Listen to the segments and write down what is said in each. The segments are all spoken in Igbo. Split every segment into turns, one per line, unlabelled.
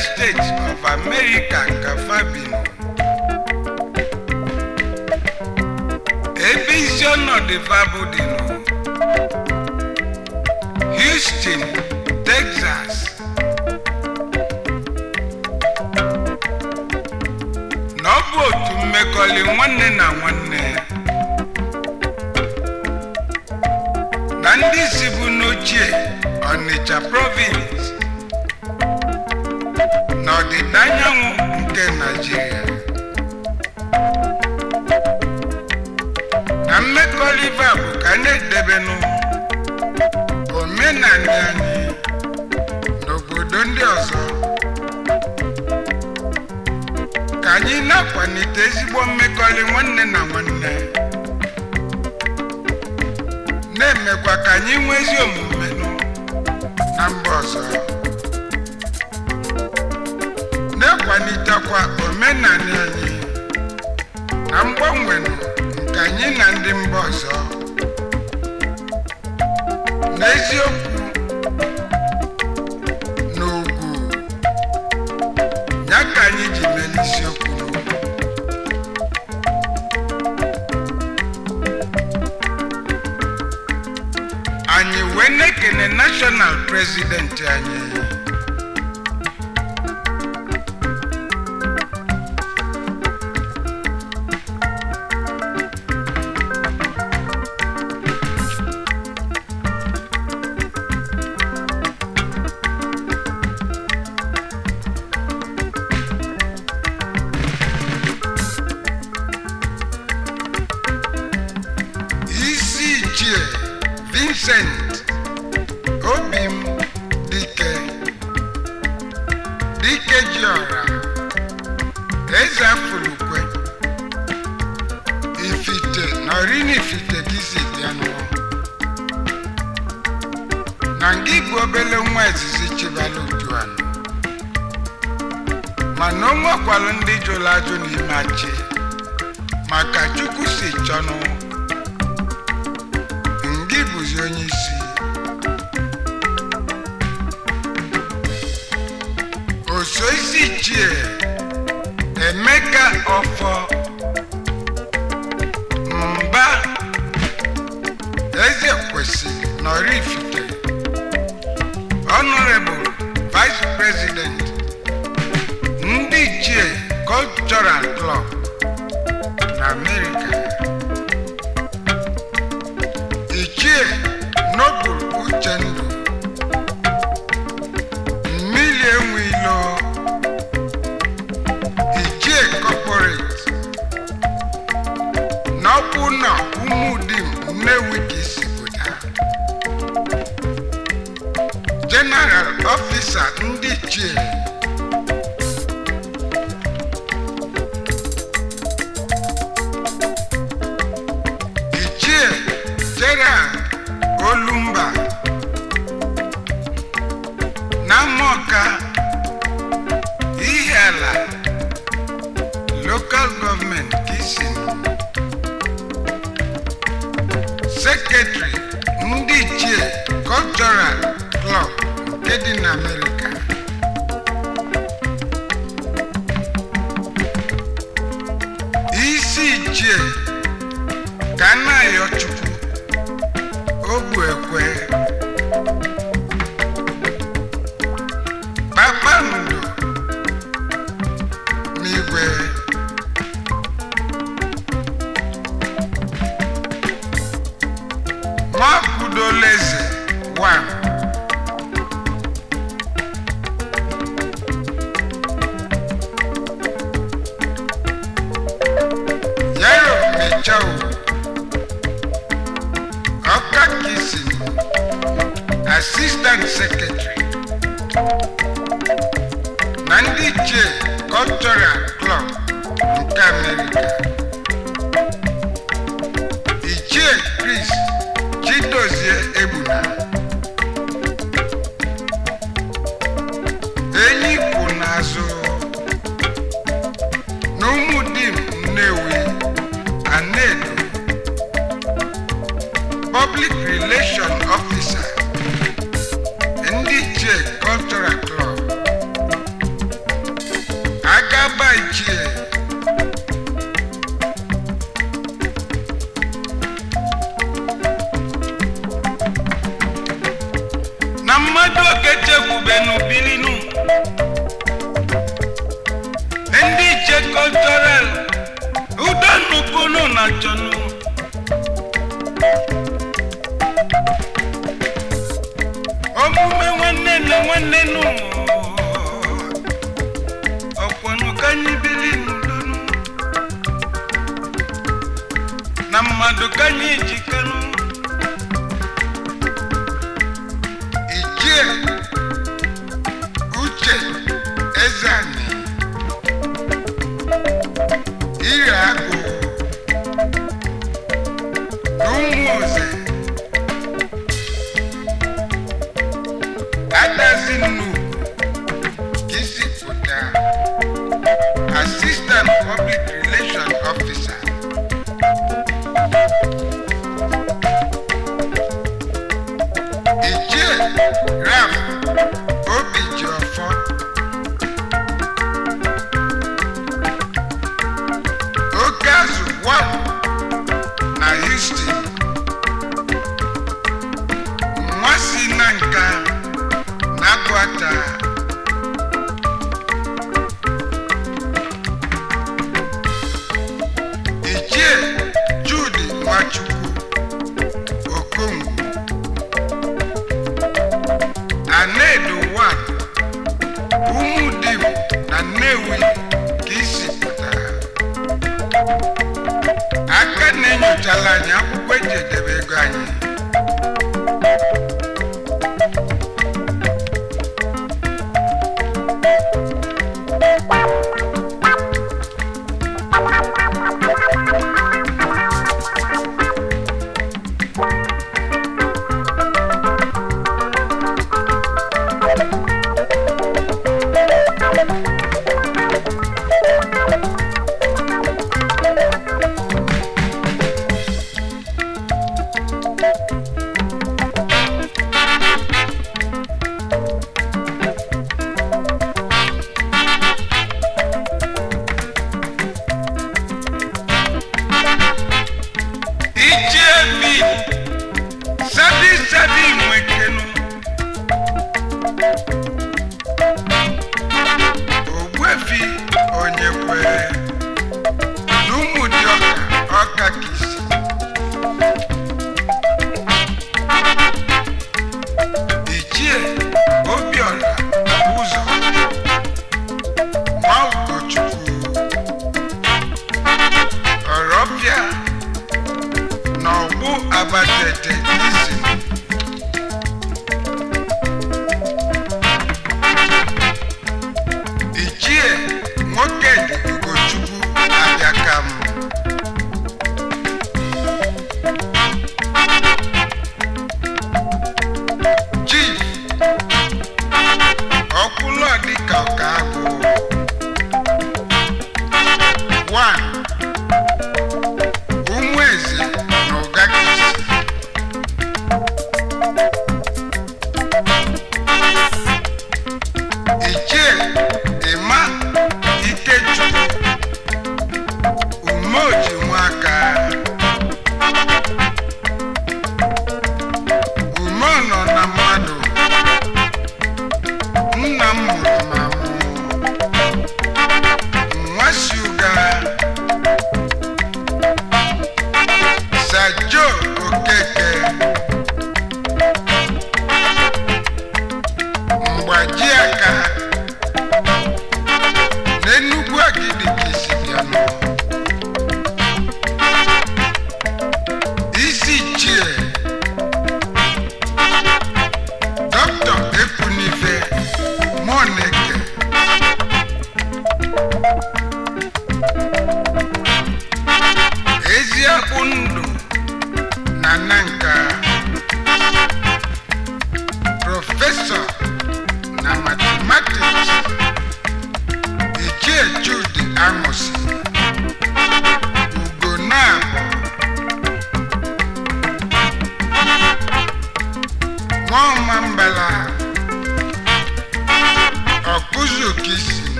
States of America ka fabino ebe isi ọnọdụ fabụ dị nụ Houston, Texas na ọ bụ otu mmekọrị nwanne na nwanne na ndị si bụ n'ochie Ọnịcha province na ọdịda anyanwụ nke Naịjirịa na mmekọrịta bụ ka a na-edebenụ omenala anyị n'obodo ndị ọzọ ka anyị na-akwalite ezigbo mmekọrị nwanne na nwanne na-emekwa ka anyị nwee ezi omume nụ na mba ọzọ na-akwalitekwa omenala anyị na mgbanwe nụ nke anyị na ndị mba ọzọ n'eziokwu na ugwu ya ka anyị ji mee n'isiokwu anyị wee na-ekene national president anyị isi ichie vincent obim dike dike jiọra eze afụlukwe ifite na orini ifite ka isi bịanụ na nga bụ obele nwa izizi chibala ujuanụ mana o nwekwalụ ndị jụrụ ajụ n'ime achị maka chukwu si chọnụ ngị bụzi onye isi oso isi ichie emeka ọfọ mba eze kwesịrị nọrifite honorable vice president ndị ichie cultural club na america ichie nobul uchendu mmiri enwe ilo ichie corporate n'ọkwụ na ụmụdim nnewi ka isi pụta general officer ndị ichie ichie gerald olumba na mọka ihe ala local government kisin secretary ndị ichie cultural club nke dị na amerịka isi ichie ka na-ayọ chukwu ogbu ekwe kpakpando n'igwe nwakudoleze wa yaro mechao ọka kisin assistant secretary na ndị ichie cultural club nke amerịka ichie chris chidozie egbuna enyi kwụ n'azụ na ụmụdim nnewi anedo public relation officer ndị ichie cultural club mmadụ okechekwubenu bilinu ndị iche kọltọral udonupunu na chọnụ omume nwanne na nwanne nụ ọkwọnụ ka anyị bili n'udonu na mmadụ ka anyị jikanụ ichie uche ezani ire agụ na ụmụ oze adazi nnu ka isi pụta assistant public relation officer ichie raf obijiọfọ oke azụ wam na houston nwa si na nka na agwata ichie judi nwachukwu okongwu anedo wan umudim na nnewi ka isi pụtara aka na-enyochala anyị akwụkwọ eji edebe ego anyị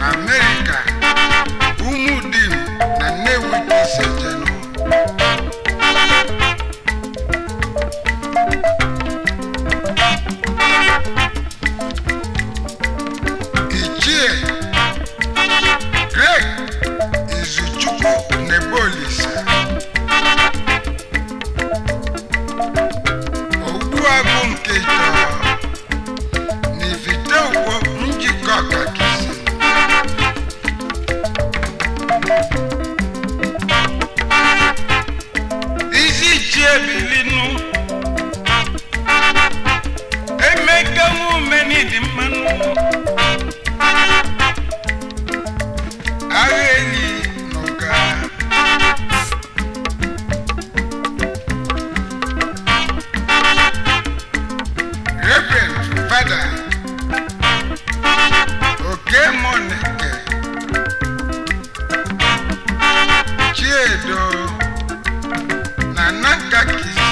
na amerịka umudim na nnewi ka isi ejenụ ichie greg izuchukwu nebolisa ogbuagụ nke ịtọ n'ivite ugbo njikọ kakisi isi ichie bilinu emeka nwume n'ịdị mmanụ agha enyi n'ụga reverend fada oke monike chiedo na nankakisi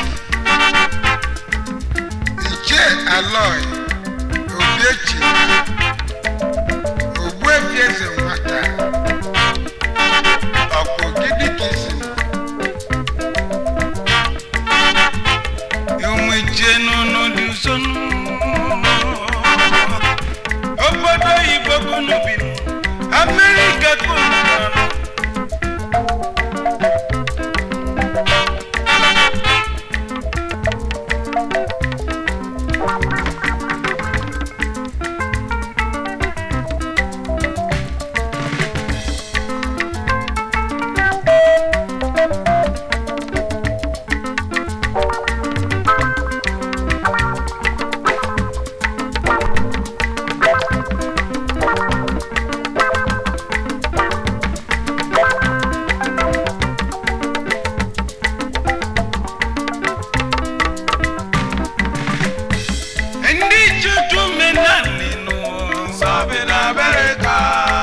ichie aloy obiechi ogbuefi eze nwata ọkpọgidi kisi ụmụ ichie n'ụnụ dị nsonu obodo oyibo kunu bi amerịka kunu nọ ndị chutu menani nụ
Sabi na America.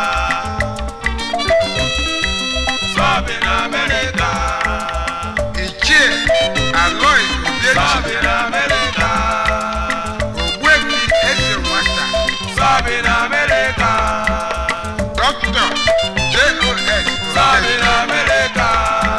Sabi na America.
ichie aloy
Sabi
obiechi
na America.
ogbuefi eze nwata
Sabi na America.
dọkịta jos
Sabi na America.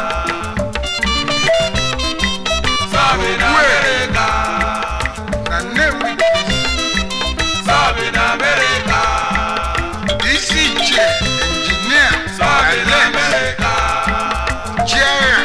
Sabi na America.
na nnewi
Sabi na America.
isi ichie injinia
Sabi na
alex
America.
chiara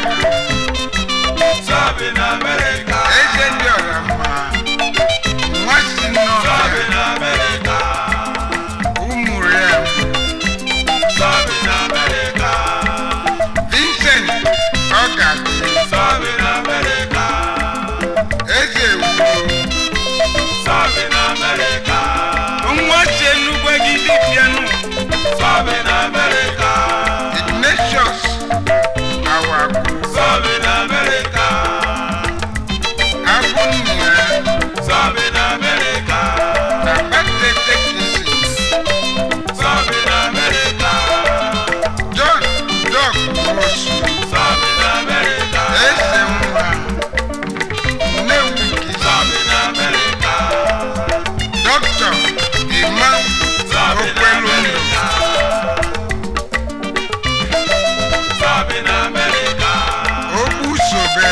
Sabi na America.
eze ndị ọra mma nwa si
Sabi
n'ọbịa
na America.
ụmụrụ ya
Sabi na America.
vincent ọgadị
Sabi na America.
eze ewugo
Sabi na America.
nwa si enugwe gị dịbịanụ
Sabi na America.
ignatius awagwu
Sabi na America.
abụ nna ya
Sabi na America.
na batete kisi
Sabi na America.
john dog rosu
Sabi na America.
eze nwa nnewi kisi
Sabi na America.
dọkịta imam
Sabi na
okwelu ndụ
America. Sabi na America.
okwu sobe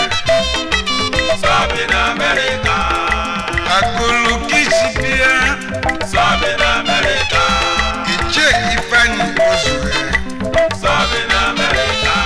Sabi na America.
akụlụ kisi bịa
Sabi na America.
ichie ifeanyi ozue
Sabi na America.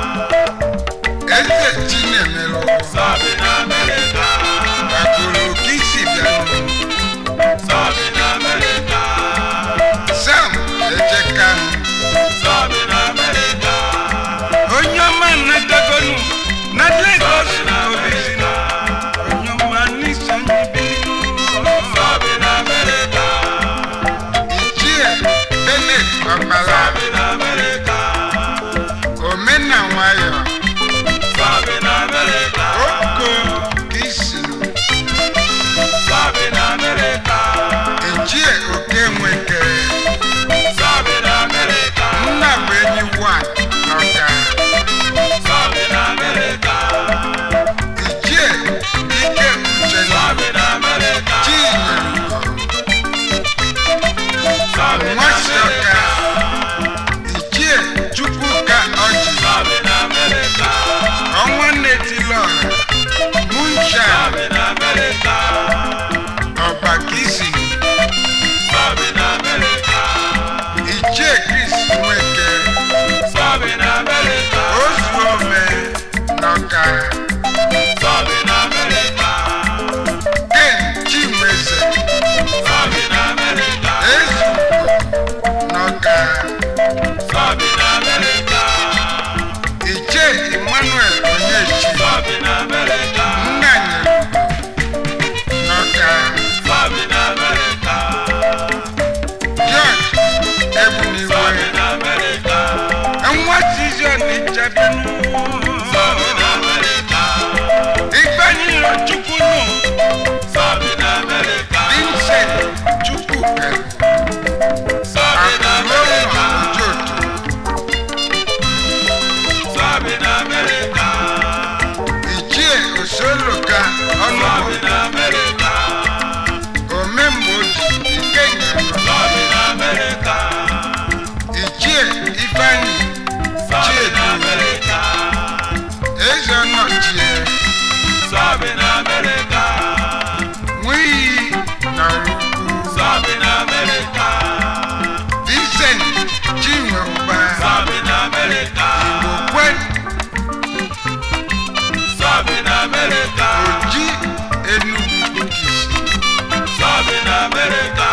eze chinemelụ
Sabi na America.
akụlụ kisi bịanụ
Sabi na America.
sam ejekanụ
Sabi na America.
onye ọma nnatagonu na legos
Sabi na
obizina
America.
onye ọma n'isonye bilinu
Sabi na America.
ichie benet ọkpara
Sabi na America.
omena nwayọ
Sabi na America.
oko kisi
Sabi na America.
ichie oke nweke
Sabi na America.
nna bụ enyi wa n'ọka
Sabi na America.
ichie ike uche
Sabi na America.
chinyere
Sabi na
nwa si ọka
America.
ichie Chris Nweke
Sọbi na Amerịka.
ozuome n'ọka
Sọbi na Amerịka.
ken Chinweze
Sọbi na Amerịka.
ezugbo n'ọka
Sọbi na Amerịka.
ichie Emmanuel Onyechi
Sọbi na Amerịka.
nnanyelugo n'ọka
Sọbi na Amerịka.
George Ebuniwe
Sọbi na Amerịka.
nwa Zizion Ijebianu
Sọbi na Amerịka.
Ifeanyi Chukwunu
Sọbi na Amerịka.
Vincent Chukwuka
Sọbi na
Akụlọnọ
Amerịka.
Ojoto
Sọbi na Amerịka.
Ichie Osoloka
Sọbi
Ọnụbụ
na Amerịka.
Omemgboji Ikenga
Sọbi na Amerịka.
Ichie Ifeanyi
Sọbi na Amerịka.
Eze Ọnọchie
Sọbi na Amerịka.
Nwiyi na Rukwu
Sọbi na Amerịka.
Vincent Chinwe Ụba
Sọbi na Amerịka.
Okwe
Sọbi na Amerịka.
Oji Enugu Bukisi
Sọbi na Amerịka.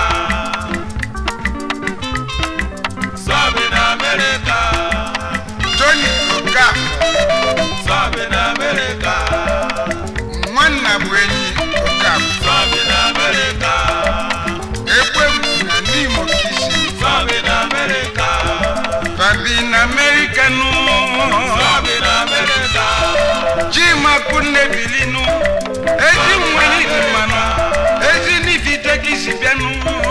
Sọbi na Amerịka.
Tony Okafor
Sọbi na Amerịka.
Nwanna bụ enyi Okafor
Sọbi na Amerịka.
Ekwegbu na n'Imo Kisi
Sọbi na Amerịka.
Fabi na America nụ
Sọbi na Amerịka.
Chimakwu Nnebilinu ezi nwere idimanụ ezi n'ifite gị si bịanụ